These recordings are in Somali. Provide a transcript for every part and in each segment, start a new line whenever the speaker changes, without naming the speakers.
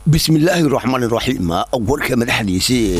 bismillaahi raxmaan raxiim warka madaxdiisii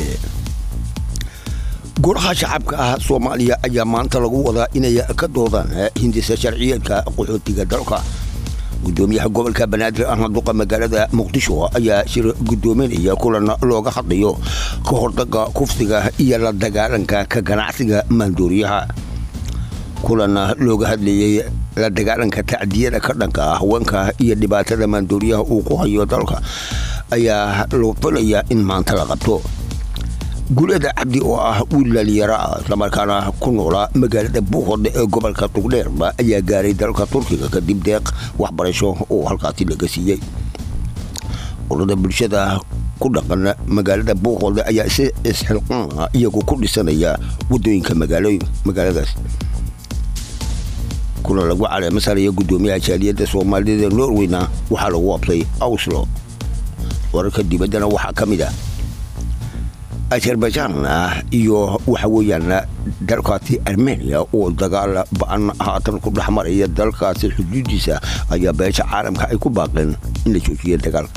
golaha shacabka ah soomaaliya ayaa maanta lagu wadaa inay ka doodaan hindisa sharciyeedka qaxootiga dalka gudoomiyaha gobolka banaadir ahna duqa magaalada muqdisho ayaa shir gudoominaya kulan looga hadlayo ka hordaga kufsiga iyo la dagaalanka ka ganacsiga maandooriyaha kulan looga hadlayey la dagaalanka tacdiyada ka dhanka ah haweenka iyo dhibaatada maandooriyaha uu ku hayo dalka ayaa loo filayaa in maanta la qabto gulada cabdi oo ah wiil dhalinyaro ah islamarkaana ku noolaa magaalada buuqod ee gobolka tugdheerba ayaa gaaray dalka turkiga kadib deeq waxbarasho oo halkaasi laga siiyey urada bulshada ku dhaqan magaalada buuqod ayaa si isxilqaana iyagu ku dhisanaya wadooyinka magaaladaas kulan lagu caleemasaraya gudoomiyaha jaaliyadda soomaalida norweyna waxaa lagu qabtay awslo wararka dibaddana waxaa ka mid ah azerbaijan iyo waxa weeyaan dalkaasi armeniya oo dagaal ba-an haatan ku dhex maraya dalkaasi xuduudiisa ayaa beesha caalamka ay ku baaqeen in la joojiya dagaalka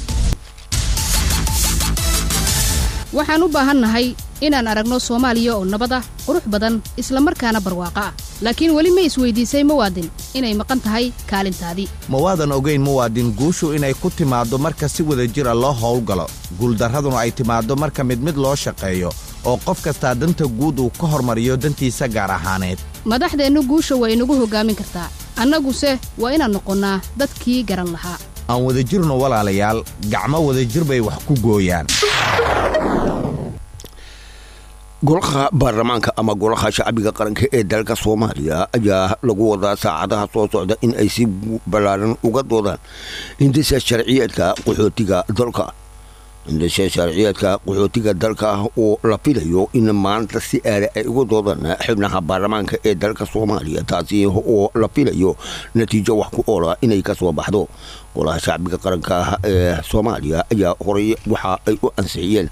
waxaan u baahannahay inaan aragno soomaaliya oo nabad ah qurux badan isla markaana barwaaqo ah laakiin weli ma isweydiisay muwaadin inay maqan tahay kaalintaadii
ma waadan ogayn muwaadin guushu inay ku timaaddo marka si wada jira loo howlgalo guuldarraduna ay timaaddo marka mid mid loo shaqeeyo oo qof kastaa danta guud uu ka hormariyo dantiisa gaar ahaaneed
madaxdeennu guusha waa inagu hoggaamin kartaa annaguse waa inaan noqonnaa dadkii garan lahaa
aan wadajirno walaalayaal gacmo wadajir bay wax ku gooyaan
golaha baarlamaanka ama golaha shacbiga qaranka ee dalka soomaaliya ayaa lagu wadaa saacadaha soo socda in ay si ballaaran uga doodaan hindisa sharciyeedka qaxootiga dalka hindisa sharciyeedka qaxootiga dalka oo la filayo in maanta si aale ay uga doodaan xubnaha baarlamaanka ee dalka soomaaliya taasi oo la filayo natiijo wax ku oola inay ka soo baxdo golaha shacbiga qaranka ee soomaaliya ayaa horay waxa ay u ansixiyeen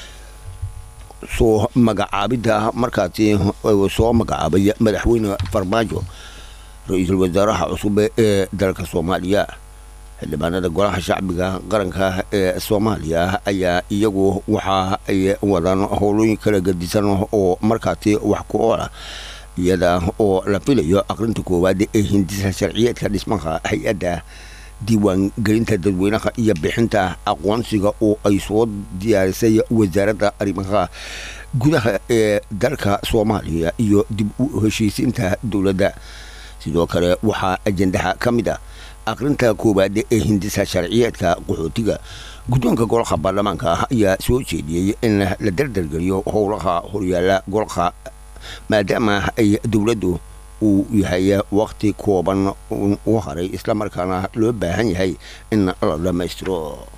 soo magacaabidda markaasi soo magacaabay madaxweyne farmaajo ra-iisul wasaaraha cusub ee dalka soomaaliya xildhibaanada golaha shacbiga qaranka ee soomaaliya ayaa iyagu waxa ay wadaan howlooyin kala gadisan oo markaasi wax ku oola iyada oo la filayo aqrinta koowaad ee hindisa sharciyeedka dhismaha hay-adda diiwaan gelinta dadweynaha iyo bixinta aqoonsiga oo ay soo diyaarisay wasaaradda arrimaha gudaha ee dalka soomaaliya iyo dib u heshiisiinta dowladda sidoo kale waxaa ajendaha ka mid ah aqrinta koowaad ee hindisa sharciyeedka qaxootiga guddoonka golaha baarlamaanka ayaa soo jeediyey in la dardargeliyo howlaha horyaala golaha maadaama ay dowladdu uu yahay wakti kooban u haray islamarkaana loo baahan yahay in la dhammaystiro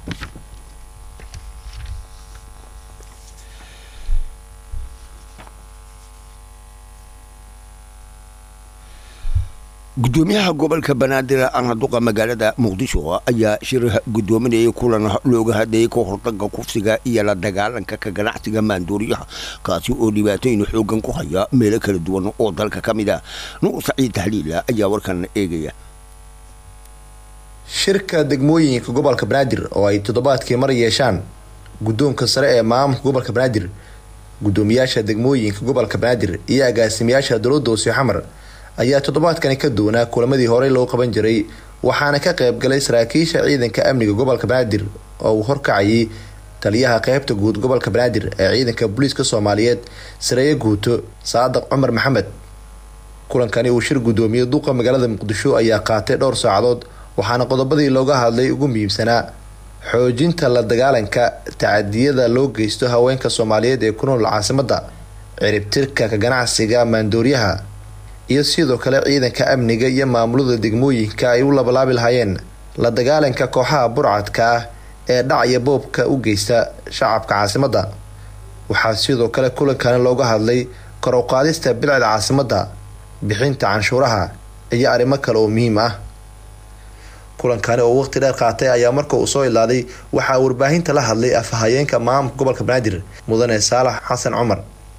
gudoomiyaha gobolka banaadir ana duqa magaalada muqdisho ayaa shir gudoominayay kulan looga hadlayay ka hordaga kufsiga iyo la dagaalanka ka ganacsiga maandooriyaha kaasi oo dhibaatooyin xoogan ku haya meelo kala duwan oo dalka ka mid ah nuur saciid tahliila ayaa warkan eegaya
shirka degmooyinka gobolka banaadir oo ay toddobaadkii mar yeeshaan guddoonka sare ee maamulka gobolka banaadir gudoomiyaasha degmooyinka gobolka banaadir iyo agaasimayaasha dowladda hoose xamar ayaa toddobaadkani ka doonaa kulamadii horey loo qaban jiray waxaana ka qaybgalay saraakiisha ciidanka amniga gobolka banaadir oo uu horkacayay taliyaha qeybta guud gobolka banaadir ee ciidanka booliiska soomaaliyeed sareeye guuto saadaq cumar maxamed kulankani uu shir gudoomiye duqa magaalada muqdisho ayaa qaatay dhowr saacadood waxaana qodobadii looga hadlay ugu muhiimsanaa xoojinta la dagaalanka tacadiyada loo geysto haweenka soomaaliyeed ee ku nool caasimadda ciribtirka ka ganacsiga maandooriyaha iyo sidoo kale ciidanka amniga iyo maamulada degmooyinka ay u labalaabi lahaayeen la dagaalanka kooxaha burcadka ah ee dhacya boobka u geysta shacabka caasimadda waxaa sidoo kale kulankani looga hadlay kor u qaadista bilcda caasimadda bixinta canshuuraha iyo arrimo kale oo muhiim ah kulankani oo waqti dheer qaatay ayaa marka uu soo ilaaday waxaa warbaahinta la hadlay afhayeenka maamulka gobolka banaadir mudane saalax xasan cumar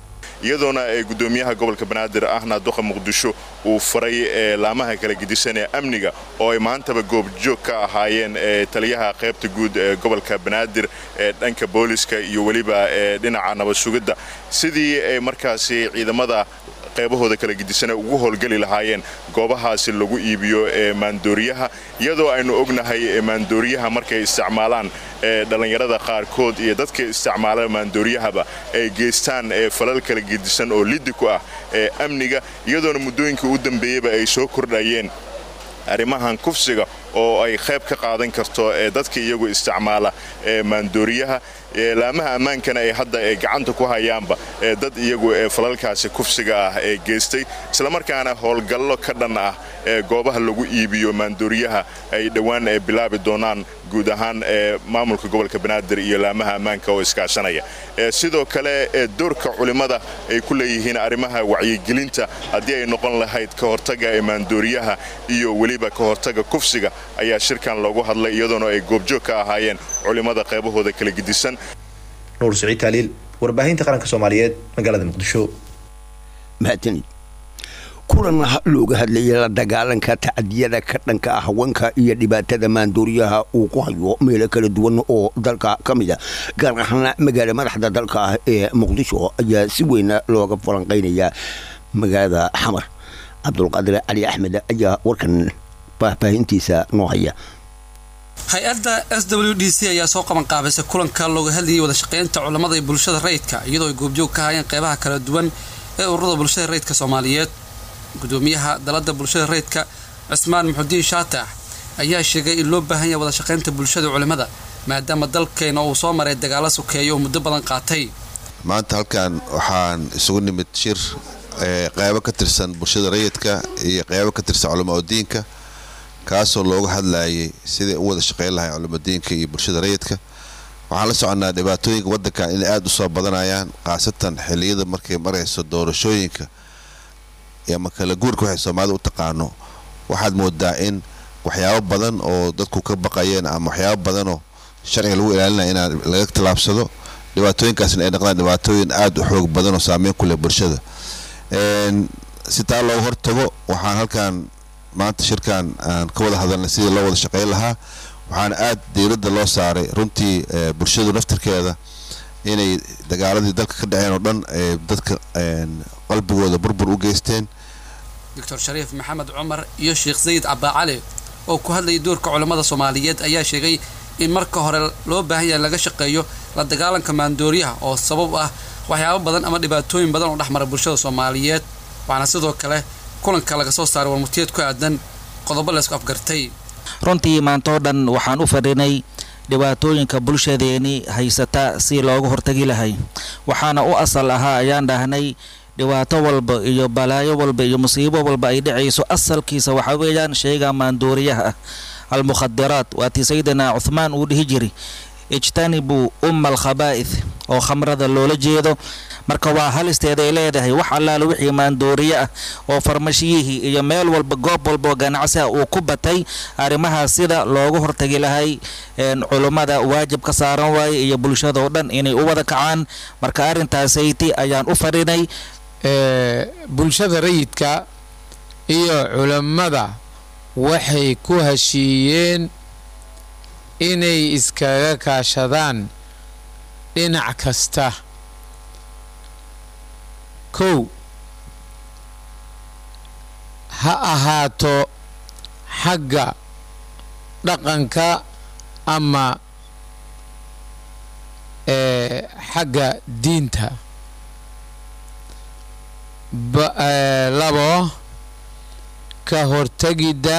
iyadoona gudoomiyaha gobolka banaadir ahna duqa muqdisho uu faray laamaha kala gedisan ee amniga oo ay maantaba goobjoog ka ahaayeen taliyaha qaybta guud ee gobolka banaadir ee dhanka booliska iyo weliba dhinaca nabad sugidda sidii ay markaasi ciidamada qaybahooda kala gedisana ugu howlgeli lahaayeen goobahaasi lagu iibiyo ee maandooriyaha iyadoo aynu ognahay maandooriyaha markay isticmaalaan dhallinyarada qaarkood iyo dadka isticmaala maandooriyahaba ay geystaan falal kala gedisan oo liddi ku ah ee amniga iyadoona muddooyinkii u dambeeyeyba ay soo kordhayeen arrimahan kufsiga oo ay qayb ka qaadan karto ee dadka iyagu isticmaala ee maandooriyaha laamaha ammaankana ay hadda gacanta ku hayaanba dad iyagu falalkaasi kufsiga ah ee geystay islamarkaana howlgallo ka dhan ah ee goobaha lagu iibiyo maandooriyaha ay dhowaan bilaabi doonaan guud ahaan maamulka gobolka banaadir iyo laamaha ammaanka oo iskaashanaya sidoo kale doorka culimmada ay ku leeyihiin arrimaha wacyigelinta haddii ay noqon lahayd ka hortaga ee maandooriyaha iyo weliba ka hortaga kufsiga ayaa shirkan loogu hadlay iyadoona ay goobjoog ka ahaayeen culimmada qaybahooda kala gedisan
nuur siciid taaliil warbaahinta qaranka soomaaliyeed magaalada muqdisho
mahadsanid kulan looga hadlayay la dagaalanka tacadiyada ka dhanka ah haweenka iyo dhibaatada maandooriyaha uu ku hayo meelo kala duwan oo dalka ka mid a gaar ahaan magaala madaxda dalka ah ee muqdisho ayaa si weyn looga falanqaynaya magaalada xamar cabdulqaadir cali axmed ayaa warkan faahfaahintiisa noo haya
hay-adda s w d c ayaa soo qaban qaabaysay kulanka looga hadlayay wadashaqeynta culammada iyo bulshada rayidka iyadoo ay goobjoog ka hayeen qeybaha kala duwan ee ururada bulshada rayidka soomaaliyeed gudoomiyaha dalada bulshada rayidka cismaan muxudiin shaatax ayaa sheegay in loo baahan yahay wadashaqeynta bulshada culimmada maadaama dalkeena uu soo maray dagaalo sokeeya oo muddo badan qaatay
maanta halkan waxaan isugu nimid shir qeybo ka tirsan bulshada rayidka iyo qeybo ka tirsan culamo diinka kaasoo looga hadlayay siday u wada shaqeyn lahay culimadiinka iyo bulshada rayidka waxaan la soconaa dhibaatooyinka wadankan inay aada usoo badanayaan khaasatan xiliyada markay marayso doorashooyinka ama kala guurka waxay soomaalida u taqaano waxaad moodaa in waxyaabo badan oo dadku ka baqayeen ama waxyaabo badanoo sharciga lagu ilaalinaya inaan laga tallaabsado dhibaatooyinkaasna ay noqdaan dhibaatooyin aada u xoog badan oo saameyn ku leh bulshada si taa looga hortago waxaan halkan maanta shirkan aan ka wada hadalnay sidii loo wada shaqeyn lahaa waxaana aada diiradda loo saaray runtii bulshadu naftirkeeda inay dagaaladii dalka ka dhaceen oo dhan dadka qalbigooda burbur u geysteen
doctor shariif maxamed cumar iyo sheekh sayid cabbaacali oo ku hadlayay doorka culammada soomaaliyeed ayaa sheegay in marka hore loo baahan yahay laga shaqeeyo la dagaalanka maandooriyaha oo sabab ah waxyaabo badan ama dhibaatooyin badan oo dhexmara bulshada soomaaliyeed waxaana sidoo kale kulanka laga soo saaray warmurtiyeed ku aadan qodobo laysku afgartay
runtii maantoo dhan waxaan u fadhinay dhibaatooyinka bulshadeeni haysata si looga hortagi lahay waxaana u asal ahaa ayaan dhahnay dhibaato walba iyo balaayo walba iyo musiibo walba ay dhacayso asalkiisa waxaa weeyaan sheyga maandooriyaha ah almukhadiraat waatii sayidina cuhmaan uu dhihi jiri ijtanibuu umma alkhabaa'ith oo khamrada loola jeedo marka waa halisteeda ay leedahay wax allaala wixii maandooriye ah oo farmashiyihii iyo meel walba goob walba oo ganacsi ah uu ku batay arrimahaas sida loogu hortagi lahay culummada waajib ka saaran waaye iyo bulshadao dhan inay u wada kacaan marka arrintaasaytii ayaan u fadhinay
bulshada rayidka iyo culammada waxay ku heshiiyeen inay iskaga kaashadaan dhinac kasta kow ha ahaato xagga dhaqanka ama xagga diinta labo ka hortegidda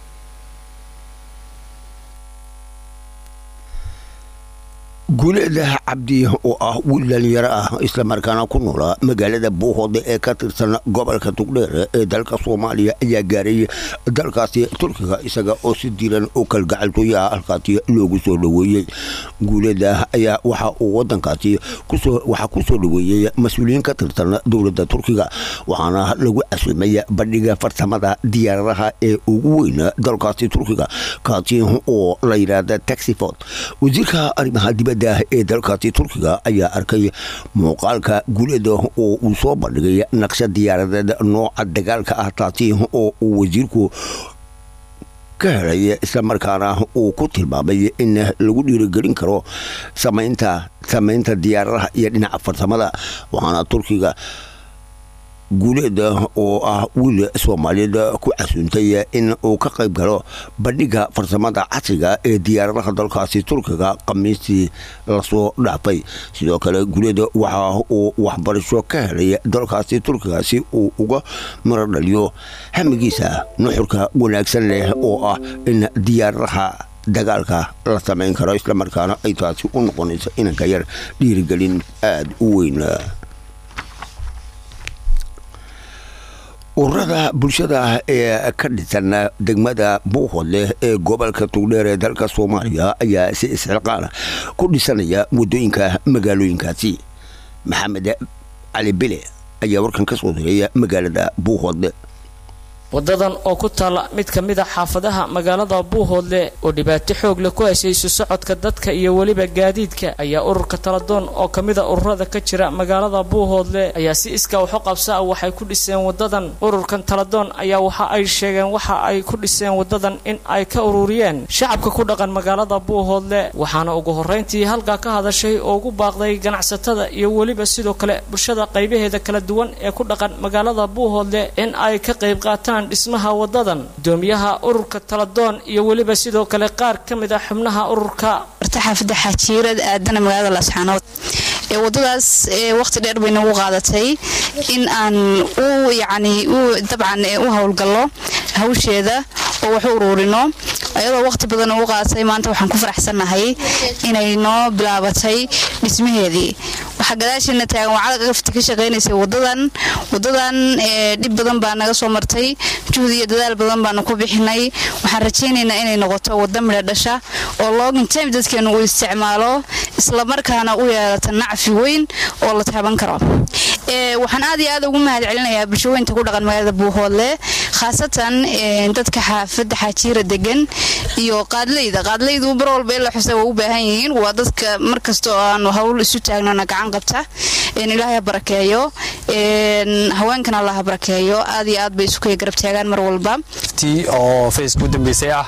guuleeda cabdi oo ah wiil dhalinyaro ah islamarkaana ku noolaa magaalada buuhoode ee ka tirsan gobolka tugdheer ee dalka soomaaliya ayaa gaaray dalkaasi turkiga isaga oo si diiran oo kalgacaltooyaha halkaasi loogu soo dhoweeyey guuleeda ayaa waxa uu wadankaasi waxaa ku soo dhoweeyey mas-uuliyiin ka tirsan dowladda turkiga waxaana lagu casuumay bandhiga farsamada diyaaradaha ee ugu weyn dalkaasi turkiga kaasi oo la yidhaahda taxiford wasiirka arrimaha dibadda dibadda ee dalkaasi turkiga ayaa arkay muuqaalka guleeda oo uu soo bandhigay naqshad diyaaradeed nooca dagaalka ah taasi oo uu wasiirku ka helay islamarkaana uu ku tilmaamay in lagu dhiirigelin karo samaynta samaynta diyaaradaha iyo dhinaca farsamada waxaana turkiga guuleeda oo ah wiil soomaaliyeed ku casuuntay in uu ka qayb galo bandhiga farsamada casriga ee diyaaradaha dalkaasi turkiga khamiistii lasoo dhaafay sidoo kale guuleeda waxa uu waxbarasho ka helay dalkaasi turkiga si uu uga maro dhaliyo hamigiisa nuxurka wanaagsan leh oo ah in diyaaradaha dagaalka la samayn karo islamarkaana ay taasi u noqonayso inanka yar dhiirigelin aada u weyn ururada bulshada ee ka dhisan degmada buuhoodleh ee gobolka tugdheer ee dalka soomaaliya ayaa si isxilqaana ku dhisanaya waddooyinka magaalooyinkaasi maxamed cali bile ayaa warkan ka soo diray magaalada buuhoodle
wadadan oo ku taalla mid ka mid a xaafadaha magaalada buuhoodle oo dhibaato xoog leh ku heshayso socodka dadka iyo weliba gaadiidka ayaa ururka taladoon oo ka mid a ururada ka jira magaalada buuhoodle ayaa si iskaa waxu qabsa ah waxay ku dhiseen wadadan ururkan taladoon ayaa waxa ay sheegeen waxa ay ku dhiseen wadadan in ay ka ururiyeen shacabka ku dhaqan magaalada buuhoodle waxaana ugu horrayntii halkaa ka hadashay oo ugu baaqday ganacsatada iyo weliba sidoo kale bulshada qaybaheeda kala duwan ee ku dhaqan magaalada buuhoodle in ay ka qayb qaataan dhismaha wadadan gudoomiyaha ururka taladoon iyo weliba sidoo kale qaar ka mid ah xubnaha ururka
xaafada xaajiirad aadana magaalada laasxaanood ee wadadaas waqti dheer bay nagu qaadatay in aan u yacni u dabcan u howlgallo hawsheeda oo wax u uruurino ayadoo waqti badan ugu qaadatay maanta waxaan ku faraxsannahay inay noo bilaabatay dhismaheedii waxaa gadaasheena taagan wacada gafti ka shaqaynaysay wadadan wadadan dhib badan baa naga soo martay juhdi iyo dadaal badan baanu ku bixinay waxaan rajaynaynaa inay noqoto wada midha dhasha oo login time dadkeenu uu isticmaalo islamarkaana u yeelata nacfi weyn oo la taaban karo waxaan aad iyo aad ugu mahad celinayaa bulshooyinta ku dhaqan magaalada buuhoodle khaasatan dadka xaafada xaajiira degan iyo qaadleyda qaadleydu bar walba in la xusa waa u baahan yihiin waa dadka markasta oo aanu hawl isu taagnana gacan qabta ilaahay ha barakeeyo haweenkana allah ha barakeeyo aad iyo aad bay isu kaya garab taagaan mar walba
oo faceka u dambeysay ah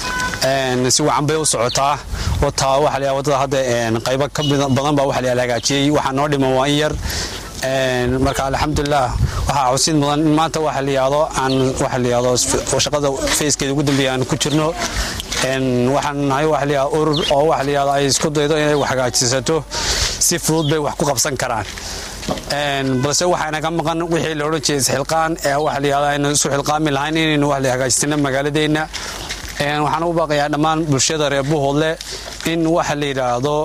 si wacan bay u socotaa wataa waxa la wadada hadda qaybo ka badan baa waxa la hagaajiyey waxaa noo dhiman waa in yar marka alxamdulilah waxaa xusid mudan in maanta waxa la yidhaahdo aan waxa la yidhaahdo shaqada facekeeda ugu dambeeya aan ku jirno waxaan nahay waxa la yidhahdo urur oo waxa la yidhahdo ay isku daydo inay wax hagaajisato si fudud bay wax ku qabsan karaan balse waxayna ka maqan wixii la odhan jiray isxilqaan ee waxa la yidhahdo aynu isu xilqaami lahayn inaynu wax la hagaajisano magaaladeenna waxaan u baaqayaa dhammaan bulshada reer buuhoodle in waxa la yidhaahdo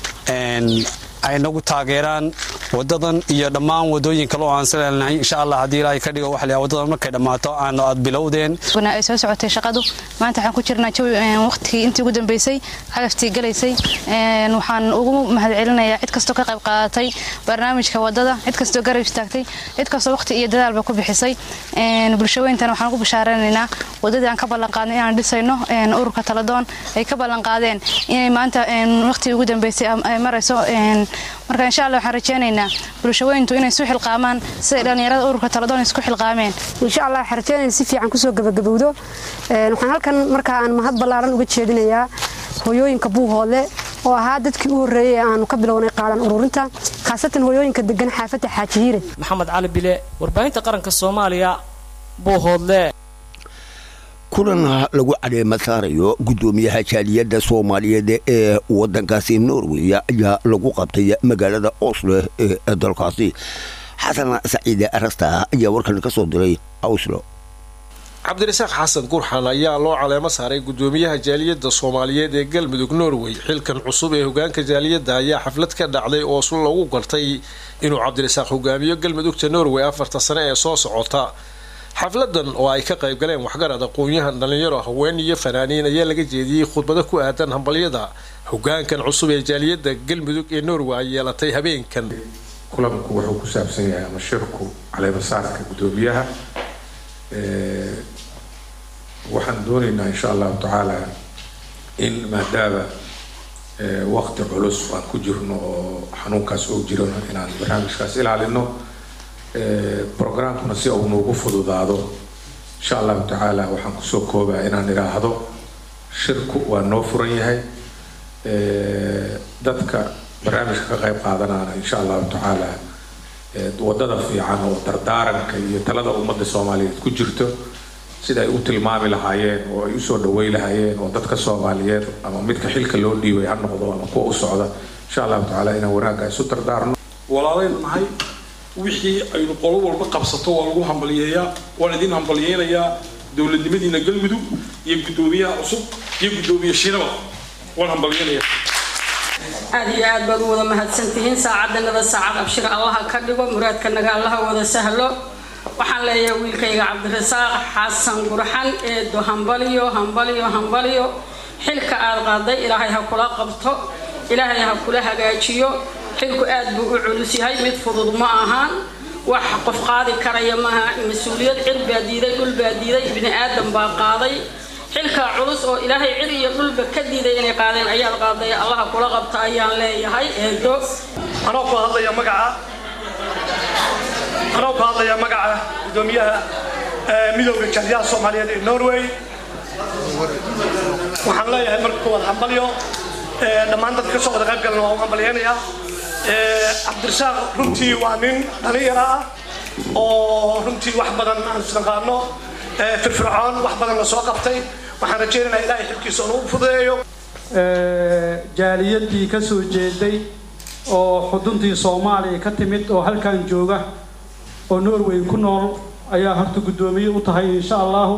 ay nagu taageeraan wadadan iyo dhammaan wadooyin kale oo aan salelnahay insha allah haddii ilaahay ka dhigo waxa la wadadan markay dhammaato aan aad bilowdeen
ay soo socotay shaqadu maanta waxaan ku jirnaa jawi waqtigii intii ugu dambeysay cagaftii galaysay waxaan ugu mahad celinayaa cid kastoo ka qayb qaadatay barnaamijka wadada cid kastoo garab istaagtay cid kastoo waqti iyo dadaalba ku bixisay bulshooyintana waxaan ugu bashaaranaynaa wadadii aan ka ballanqaadnay inaan dhisayno ururka taladoon ay ka ballanqaadeen inay maanta waqtigii ugu dambeysay ay marayso marka insha allah waxaan rajaynaynaa bulshooyintu inay isu xilqaamaan siday dhallinyarada ururka taladoon isku xilqaameen
insha allah waxaan rajaynaya si fiican kusoo gabagabowdo waxaan halkan marka aan mahad ballaaran uga jeedinayaa hooyooyinka buuhoodle oo ahaa dadkii u horreeyey ee aanu ka bilownay qaadan ururinta khaasatan hooyooyinka degan xaafadda xaajihiire
maxamed cali bile warbaahinta qaranka soomaaliya buuhoodle
kulan lagu cadeema saarayo gudoomiyaha jaaliyadda soomaaliyeed ee wadankaasi norway ayaa lagu qabtay magaalada oslo ee dalkaasi xasan saciide arasta ayaa warkan ka soo diray oslo
cabdirasaaq xasan gurxan ayaa loo caleemo saaray gudoomiyaha jaaliyadda soomaaliyeed ee galmudug norway xilkan cusub ee hogaanka jaaliyadda ayaa xaflad ka dhacday oo sun lagu gartay inuu cabdirasaaq hogaamiyo galmudugta norway afarta sane ee soo socota xafladan oo ay ka qayb galeen waxgarad aqoon-yahan dhallinyaro haween iyo fanaaniin ayaa laga jeediyey khudbado ku aadan hambalyada hogaankan cusub ee jaaliyadda galmudug ee norway ay yeelatay habeenkan
kulanku wuxuu ku saabsan yahay ama shirku caleemasaarka gudoomiyaha waxaan doonaynaa insha allahu tacaala in maadaama waqti culus aan ku jirno oo xanuunkaas oo jirano inaan barnaamijkaas ilaalino programkuna si uu noogu fududaado insha allahu tacaala waxaan kusoo koobaa inaan idhaahdo shirku waa noo furan yahay dadka barnaamijka ka qayb qaadanaana insha allahu tacaala wadada fiican oo dardaaranka iyo talada ummadda soomaaliyeed ku jirto sida ay u tilmaami lahaayeen oo ay usoo dhawey lahaayeen oo dadka soomaaliyeed ama midka xilka loo dhiibay ha noqdo ama kuwa u socda insha allahu tacaala inaan wanaagga isu dardaarno
walaalaynu nahay wixii aynu qolo walba qabsato waa lagu hambaliyeeyaa waan idin hambaliyeynayaa dowladnimadiina galmudug iyo guddoomiyaha cusub iyo guddoomiye shiinaba waan hambaliyeynayaa
aad iyo aad baad u wada mahadsantihiin saacaddanada saacad abshir allaha ka dhigo muraadkanaga allaha wada sahlo waxaan leeyahay wiilkayga cabdirasaaq xasan gurxan eedo hambaliyo hambaliyo hambaliyo xilka aad qaaday ilaahay ha kula qabto ilaahay ha kula hagaajiyo xilku aad buu u culus yahay mid fudud ma ahaan wax qof qaadi karaya maaha mas-uuliyad cir baa diiday dhul baa diiday ibni aadan baa qaaday xilkaa culus oo ilaahay cir iyo dhulba ka diiday inay qaadeen ayaad qaaday allaha kula qabta ayaan leeyahay eedo
anoo ku hadlaya magaca anoo ku hadlaya magaca guddoomiyaha midooda jaaliyaha soomaaliyeed ee norway waxaan leeyahay marka kuwaad hambalyo dhammaan dadka kasoo wada qayb galana waa u hambalyeynayaa cabdirasaaq runtii waa nin dhalinyaro ah oo runtii wax badan aan isnaqaano firfircoon wax badan la soo qabtay waxaan rajaynaynaa ilaahay xilkiisa unu u fududeeyo
jaaliyadii ka soo jeeday oo xuduntii soomaaliya ka timid oo halkan jooga oo norway ku nool ayaa horta guddoomiye u tahay insha allahu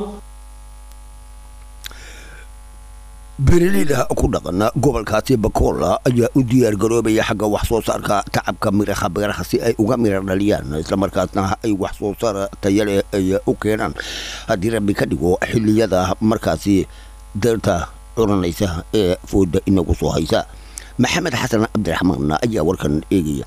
beeraleyda ku dhaqana gobolkaasi bakola ayaa u diyaar garoobaya xagga wax soo saarka tacabka miraha beeraha si ay uga mira dhaliyaan islamarkaasna ay wax soo saar tayale ay u keenaan haddii rabbi ka dhigo xiliyada markaasi deerta curanaysa ee fooda inagu soo haysa maxamed xasan cabdiraxmaan ayaa warkan eegaya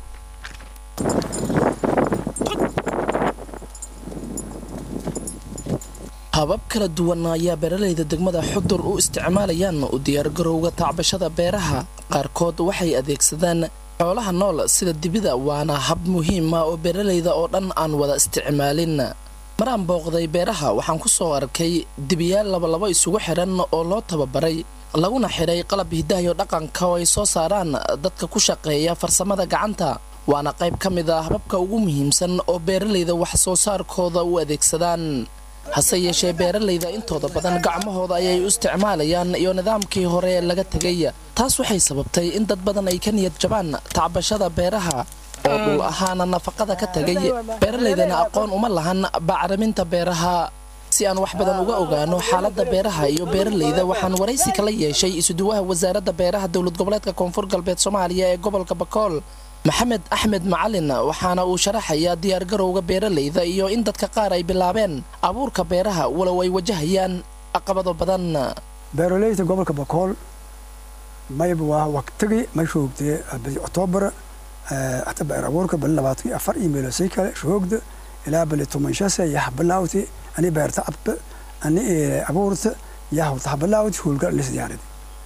habab kala duwan ayaa beeralayda degmada xudur u isticmaalayaan u diyaargarowga tacbashada beeraha qaarkood waxay adeegsadaan xoolaha nool sida dibida waana hab muhiima oo beeralayda oo dhan aan wada isticmaalin maraan booqday beeraha waxaan ku soo arkay dibiyaal labalabo isugu xidhan oo loo tababaray laguna xidhay qalab hidahayo dhaqanka oo ay soo saaraan dadka ku shaqeeya farsamada gacanta waana qayb ka mid ah hababka ugu muhiimsan oo beeralayda wax soo saarkooda u adeegsadaan hase yeeshee beeralayda intooda badan gacmahooda ayay u isticmaalayaan iyo nidaamkii hore laga tegay taas waxay sababtay in dad badan ay ka niyad jabaan tacbashada beeraha oo dhul ahaana nafaqada ka tegay beeralaydana aqoon uma lahan bacriminta beeraha si aan wax badan uga ogaano xaaladda beeraha iyo beeralayda waxaan waraysi kala yeeshay isuduwaha wasaaradda beeraha dowlad goboleedka koonfur galbeed soomaaliya ee gobolka bakool maxamed axmed macalin waxaana uu sharaxayaa diyaargarowga beeralayda iyo in dadka qaar ay bilaabeen abuurka beeraha walow ay wajahayaan caqabado badan
beeralayda gobolka bakool mayb waa waqtigii may shoogdee badi octoobar hata beer abuurka bali labaatan afar iyo meelosay kale shoogda ilaa bali tomanshase yaha bilaawti ani beerta abba ani abuurta yaha taha bilaawti hulga lis diyaaridi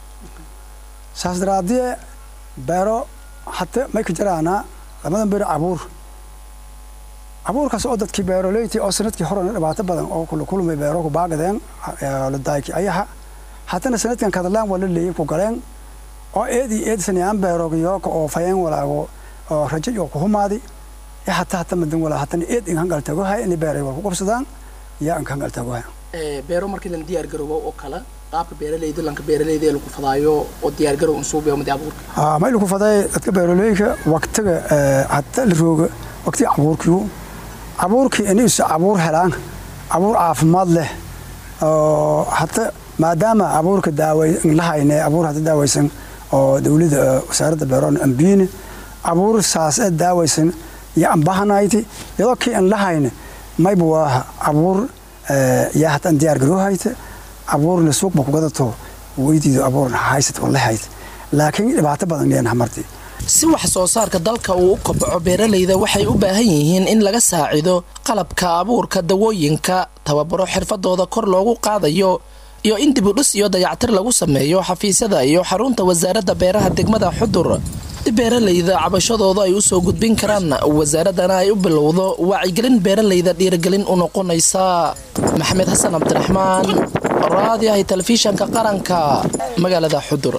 saas daraadie beero hata may ka jaraana lamadan beero abuur abuurkaas oo dadkii beeroleyti oo sanadkii horena dhibaato badan oo kula kulmay beero ku baagadeen la daayki ayaha hatana sanadkan kadalaan waa la leeyay ku galeen oo eedi eedsanayaan beerogiyooka oo fayeen walaago oo rajo iyo ku humaadi ya hata hata madan walaa hatana eed in hangal tago hay in beeray waa ku qabsadaan ya in hangal tago hay
beero markii la diyaar garoobo oo kala qaabka beeralayda lanka beeralayda ee lagu fadaayo oo diyaar garow unsuub iyo madi abuurka
aa may lagu faday dadka beeroleyka waqtiga hata la rooga waqtiga abuurkiyu abuurkii inay is abuur helaan abuur caafimaad leh oo hata maadaama abuurka daaway la hayne abuur hata daawaysan oo dawladda wasaaradda beeroon ambiine abuur saas ee daawaysan iyo ambahanayti iyadoo kii aan la hayne mayba waa abuur yaa hataan diyaar garoohayta abuurna suuqba kugadato weydiido abuurna haysat wala hayt laakiin dhibaato badan leenaha martii
si wax soo saarka dalka uu u kobco beeralayda waxay u baahan yihiin in laga saacido qalabka abuurka dawooyinka tababaro xirfadooda kor loogu qaadayo iyo in dibudhis iyo dayactir lagu sameeyo xafiisyada iyo xarunta wasaaradda beeraha degmada xudur si beeralayda cabashadooda ay usoo gudbin karaan wasaaradana ay u bilowdo wacyigelin beeralayda dhiirigelin u noqonaysa maxamed xasan cabdiraxmaan raadiyahay telefishanka qaranka magaalada xudur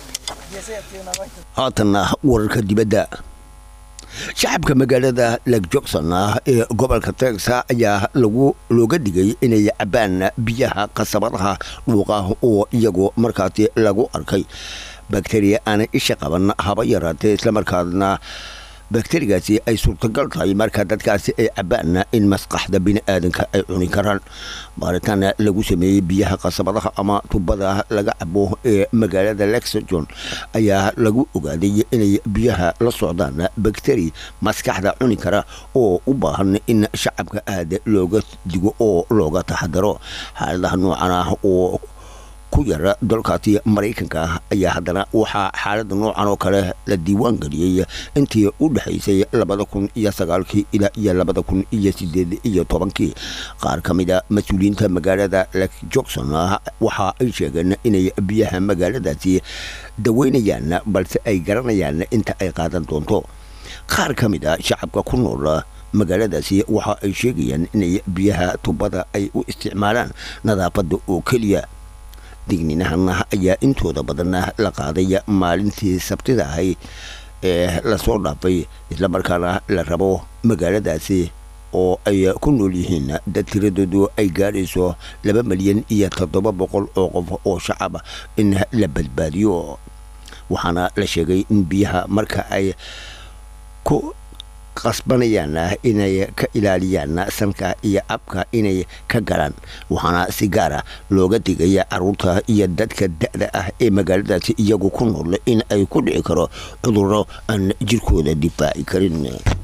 haatanna wararka dibadda shacabka magaalada leg johnson ah ee gobolka texas ayaa lagu looga dhigay inay cabaan biyaha qasabadaha dhuuqa oo iyagoo markaasi lagu arkay bakteriya aanay isha qaban haba yaraatee islamarkaasna bakterigaasi ay suurtagal tahay marka dadkaasi ay cabaan in maskaxda biniaadanka ay cuni karaan baaritaan lagu sameeyey biyaha qasabadaha ama tubada laga cabo ee magaalada lexington ayaa lagu ogaaday inay biyaha la socdaan bakteri maskaxda cuni kara oo u baahan in shacabka aada looga digo oo looga taxadaro xaaladaha noocan ah oo ku yara dalkaasi maraykanka ah ayaa haddana waxaa xaalada noocan oo kale la diiwaan geliyey intii u dhexaysay labada kun iyo sagaalkii ilaa iyo labada kun iyo sideed iyo tobankii qaar ka mid a mas-uuliyiinta magaalada lek johnson waxa ay sheegeen inay biyaha magaaladaasi daweynayaan balse ay garanayaan inta ay qaadan doonto qaar ka mid a shacabka ku nool magaaladaasi waxa ay sheegayaan inay biyaha tubada ay u isticmaalaan nadaafada oo keliya digninahana ayaa intooda badanna la qaaday maalintii sabtida ahay ee lasoo dhaafay islamarkaana la rabo magaaladaasi oo ay ku nool yihiin dad tiradoodu ay gaadhayso laba milyan iyo toddoba boqol oo qof oo shacaba in la badbaadiyo waxaana la sheegay in biyaha marka ay ku qasbanayaan inay ka ilaaliyaan sanka iyo abka inay ka galaan waxaana si gaara looga digaya caruurta iyo dadka da-da ah ee magaaladaasi iyagu ku nool in ay ku dhici karo cudurro aan jirkooda difaaci karin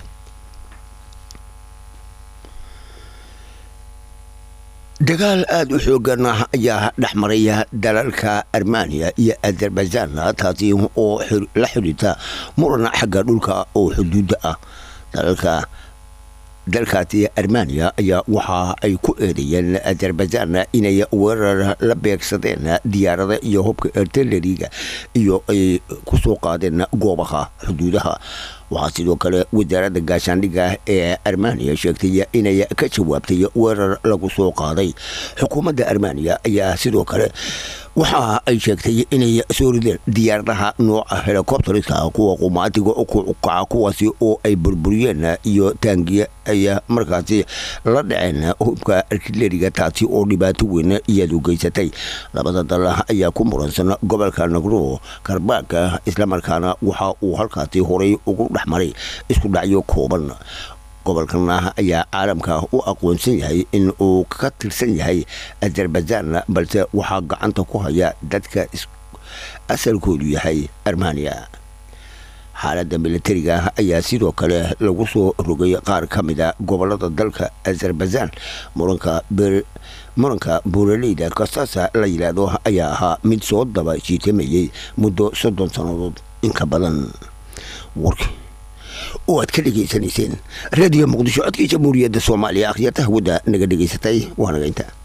dagaal aada u xoogan ayaa dhexmaraya dalalka armaniya iyo azerbaijan taasi oo la xidhiirta muran xagga dhulka oo xuduudda ah dalalka dalkaasi armaniya ayaa waxa ay ku eedeeyeen azerbaijan inay weerar la beegsadeen diyaarada iyo hubka artilleriga iyo ay kusoo qaadeen goobaha xuduudaha waxaa sidoo kale wasaaradda gaashaandhigga ee armaniya sheegtay inay ka jawaabtay weerar lagu soo qaaday xukuumadda armaniya ayaa sidoo kale waxa ay sheegtay inay soo rideen diyaaradaha nooca helicopteriska kuwa qumaatiga kukaca kuwaasi oo ay burburiyeen iyo taangiya ay markaasi la dhaceen hubka artileriga taasi oo dhibaato weyn iyadu geysatay labada dal ayaa ku muransan gobolka nagro karbaaka islamarkaana waxa uu halkaasi horay ugu dhexmaray isku dhacyo kooban gobolkana ayaa caalamka u aqoonsan yahay in uu ka tirsan yahay azerbaijan balse waxaa gacanta ku haya dadka asalkoodu yahay armaniya xaaladda militariga ayaa sidoo kale lagu soo rogay qaar ka mida gobolada dalka azerbaijan muranka muranka buuraleyda kastaasa la yidhaahdo ayaa ahaa mid soo daba jiitamayay muddo soddon sannadood inka badan warki oo aad ka dhegaysanayseen radio muqdisho codkii jamhuuriyadda soomaaliya akhyarta hawada naga dhegaysatay waa naga inta